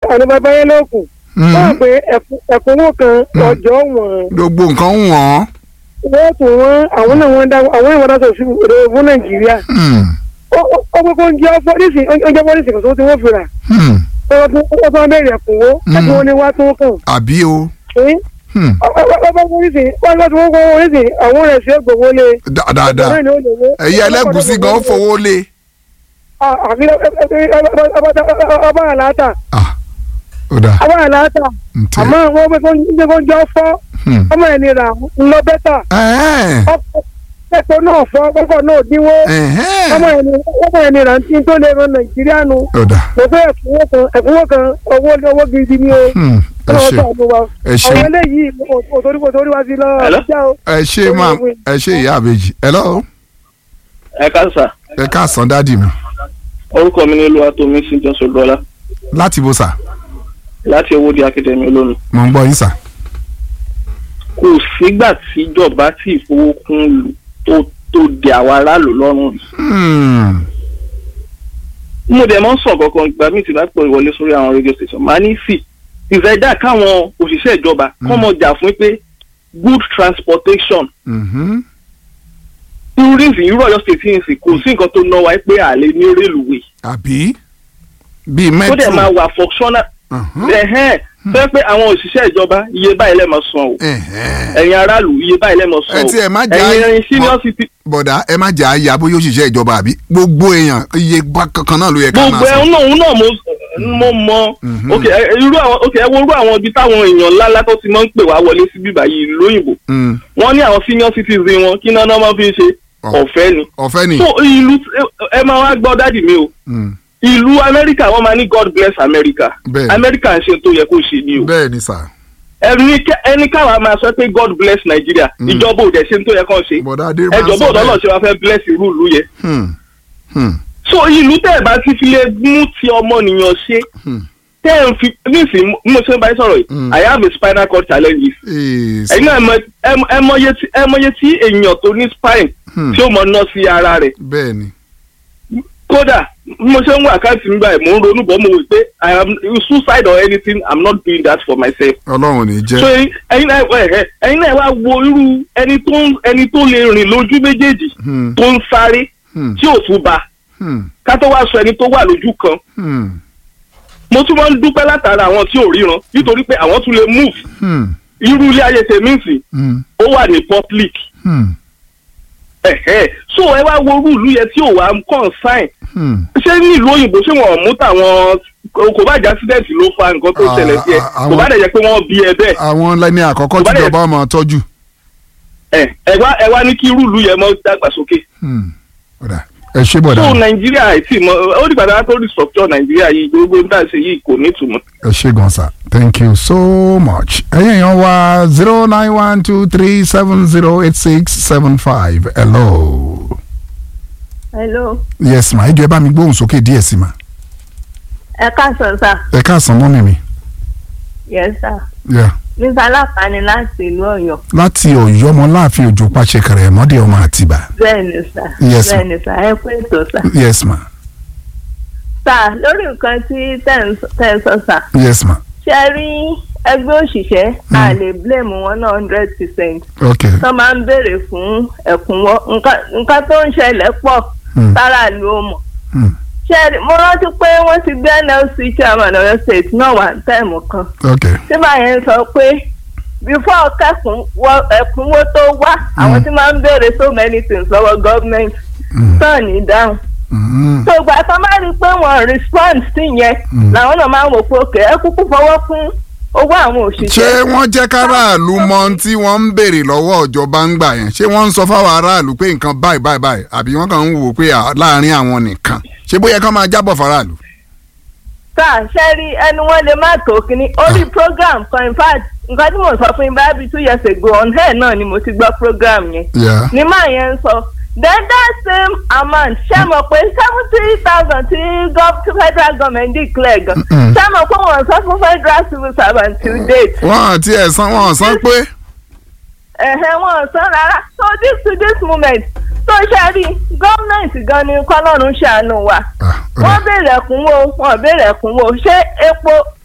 àwọn bàbá yẹn lókun Mm. wọ́n pé ẹ̀kú- ẹ̀kúnwó kan ọjọ́ wọn gbogbo nǹkan ń wọ̀n. wọ́n tún wọ́n àwọn náà wọ́n dá àwọn ìwọ́n dáṣọ sí òde fún nàìjíríà Hmm. ó ó pé kó ń jẹ́ pọ́lísì ó jẹ́ pọ́lísì kan tó ti wọ́n fira Hmm. ó tún ó tún bẹ̀rẹ̀ ẹ̀kúnwó ẹ̀kún wọn ni wá tó kàn àbí o. ẹ́ Hmm. ọba pọ́lísì wọ́n bá tún wọ́n kọ́ pọ́lísì àwọn rẹ̀ sí ẹgbẹ̀wó lé Dá- dáadáa ọ̀rẹ́ ni ó lè wó. ẹ̀yẹ ẹlẹ́gùsí gan ó fowó lé. àfi ọba àlàáta Ah, ó dáa. ọba àlàáta ntẹ. àmọ́ wọ́n pé kó ń jẹ́ kó ń jọ fọ́ Hmm. ọmọ ẹni rà ń lọ bẹ́tà Ẹ̀hẹ́n. ọkọ̀ náà fọ́ ọkọ̀ náà dínwó Ẹ̀hẹ́n. ọmọ ẹni ọmọ ẹni rà ń tí tó lè ran nàìjíríà nu ó dáa. mo fẹ́ ẹ̀kúnwó kan ẹ̀kúnwó kan owó owó gidi ni o Hmm. ẹ ọlọ́wọ́ ṣe sàánú wa ẹ ṣe àwọn eléyìí òtórí òtórí wá sí lọ Hello? ọjà o ẹ ṣe máa ẹ ṣe ìyá àbèjì. hello. ẹ káàsà ẹ káàsán dádì mi. orúkọ mi ní olúwatómi sí jọ́sọ̀ dọ́là láti bó sà. láti owóde akademi olómi. mo ń gbọ́ yín sà. kò sígbà tíjọba tí ìfowókún lù tó tó di àwọn aráàlú lọ́rùn rí. Hmm. mo dẹ̀ mọ́ sàn kankan ìgbà míì tí bá pọ̀ ìwọlé sórí àwọn radio station máa ní sí ìfẹ́dà káwọn òṣìṣẹ́ ìjọba kọ́ mọ̀ jà fún pé good transportation Mhm. tourism irú Ọ̀yọ́ state yìí sì kò sí nǹkan tó ná wa pé àlè ní rélùwé àbí bíi tó dẹ̀ máa mẹ́tò. wà functional Mhm. ẹ̀hẹ́n fẹ́ pé àwọn òṣìṣẹ́ ìjọba iye báyìí lẹ́ẹ̀mọ san o Ẹ̀hẹ́n. ẹ̀yin aráàlú iye báyìí lẹ́ẹ̀mọ san Ẹ o tiẹ̀ má jà ẹ̀yin á- ẹ̀yin senior city bọ̀dá ẹ má jà á ya bóyá òṣìṣẹ́ ìjọba àbí gbogbo èèyàn iye bá kankan náà ló yẹ ká gbogbo máa san. ẹ̀hún náà òun náà mo mo mọ Mhm. ok ẹ- irú àwọn ok ẹ wo irú àwọn ibi táwọn èèyàn ńláńlá tó ti máa ń pè wá wọlé sí bíbá yìí lóyìnbó Hmm. wọ́n ní àwọn senior citizen wọn kí náà náà máa fi ń ṣe Ọ̀. ọ̀fẹ́ ni ọ̀fẹ́ ni. so ìlú ẹ máa wá gbọ́ dádì mi o Hmm. ìlú amẹ́ríkà wọ́n máa ní god bless america Bẹ́ẹ̀ni. amẹ́ríkà ń ṣe tó yẹ kó ṣe ni o bẹ́ẹ̀ ni sà. ẹni kẹ- ẹni káwa máa sọ pé god bless nigeria Mm. ìjọba ò dẹ̀ ṣe tó yẹ kó ṣe bọ̀dá adé máa ń ẹjọ́ sọ bó ọ̀dọ́ bẹ́ẹ̀. ṣe wá fẹ́ bless irú ìlú yẹn Hmm. Hmm. so ìlú tẹ́ ẹ̀ bá ti fi lè mú ti ọmọnìyàn ṣe Hmm. tẹ́ ẹ̀ ń fi nísìnyí bí mo ṣe ń bá yín sọ̀rọ̀ yìí Mm. i have a spinal cord challenges Ee, ẹ̀yin náà ẹ mọ- ẹ mọ- ẹ mọye tí ẹ mọye tí èèyàn tó ní spine Hmm. tí ó mọ ná sí ara rẹ̀ bẹ́ẹ̀ ni. kódà bí mo ṣe ń wá àkáǹtì mi báyìí mò ń ronú bọ́ mo wí pé i am suicide or anything i'm not doing that for myself ọlọ́run ò ní so jẹ́. ẹ̀yin náà ẹ ẹ ẹ̀yin náà wá wo irú ẹni tó ń ẹni tó lè rìn lójú méjèèjì Hmm. tó ń sáré Hmm. tí ò tún ba Hmm. ká tó wá sọ ẹni tó wà lójú kan Hmm. mo tún máa ń dúpẹ́ látara àwọn tí ò ríran nítorí pé àwọn tún lè move Hmm. irú ilé ayé tèmi sì Hmm. ó wà ní public Hmm. ẹ̀hẹ́ so ẹ wá wo irú ìlú yẹn tí ò wá consign Hmm. ṣé ní ìlú òyìnbó ṣé wọn ò mú tàwọn kò bá jẹ́ accident ló fa nǹkan tó Ah, ṣẹlẹ̀ sí ẹ ah, kò bá àwọn- dẹ̀ jẹ́ pé wọ́n bí ẹ bẹ́ẹ̀ àwọn lẹ́ni àkọ́kọ́ Bọ̀dá yẹn- tíjọba máa tọ́jú. ẹ ẹ wá ẹ wá ní kí irú ìlú yẹn mọ́ dàgbàsókè Hmm. bọ̀dá ẹ ṣe bọ̀dá so nàìjíríà àìtí mọ ó dìgbà tí wọn tó restructure nàìjíríà yìí gbogbo ń tà sí yìí kò ní ìtumọ̀. ẹ ṣe gan sa thank you so much. ẹ̀yin èèyàn wa zero nine one two three seven zero eight six seven five hello. hello yes ma ẹ jọ̀ọ́ ẹ bá mi gbóhùn sókè díẹ̀ sí ma. ẹ káàsán sà ẹ káàsán mọ́mì mi. yes sà Yeah. mr aláfààní láti ìlú Ọ̀yọ́ láti ọ̀yọ́ ọmọ láàfin òjò pàṣẹ kẹrẹ mọ́dé ọmọ àtìbà. bẹ́ẹ̀ ni sà Yes, bẹ́ẹ̀ ni sà ẹ pé ètò sà yes ma sà lórí nǹkan tí tẹ́ ń sọ- tẹ́ ń sọ sà yes ma ṣe rí ẹgbẹ́ òṣìṣẹ́ a lè blame wọn náà hundred percent ok tó máa ń béèrè fún ẹ̀kúnwọ́ nǹkan- nǹkan tó ń ṣẹlẹ̀ pọ̀ Hmm. sára ló mọ̀ Hmm. ṣe rí mo rántí pé wọ́n ti gbé NLC chairman Ọ̀yọ́ state náà wà ní táìmù kan ok tí báyẹn sọ pé before kẹkùn wọ ẹkúnwó tó wá àwọn tí máa ń béèrè so many things lọ́wọ́ gọ́ọ̀mẹ̀ntì Hmm. tán ní dáhùn. Hmm. tó ìgbà tó máa rí i pé wọ́n respond sí yẹn Mm. làwọn náà máa ń wò pé òkè ẹ kúkú fọwọ́ fún owó àwọn ṣé òṣìṣẹ́. wọ́n jẹ́ káràlú mọ ohun tí wọ́n ń béèrè lọ́wọ́ ìjọba ń gbà yẹn ṣé wọ́n ń sọ fáwọn aráàlú pé nǹkan báyìí báyìí báyìí àbí wọ́n kàn ń wò ó pé à- láàrin àwọn nìkan ṣé bóyá kán máa jábọ̀ faraàlú. sáà ṣe rí ẹnu wọn lè má tó kínní orí program kan in fact nǹkan tí mo sọ fún yín báyìí bíi two years ago on air náà ni mo ti gbọ́ program yẹn. Yeah. ní máa yẹn ń sọ then that same amount ṣé mọ̀ pé seventy thousand tí gov- tí federal government declare gan Mm-mm. ṣé mọ̀ pé wọ́n sọ fún federal civil servant till date wọ́n àti ẹ̀sán wọ́n san pé. ẹ̀hẹ̀ wọ́n sọ rárá so this to this moment tó ṣe rí gọ́ọ̀mẹ̀ntì gan ni kọ́lọ́run ṣàánú wa Ah, ó wọ́n dà. béèrè ẹ̀kúnwó wọ́n béèrè ẹ̀kúnwó ṣé epo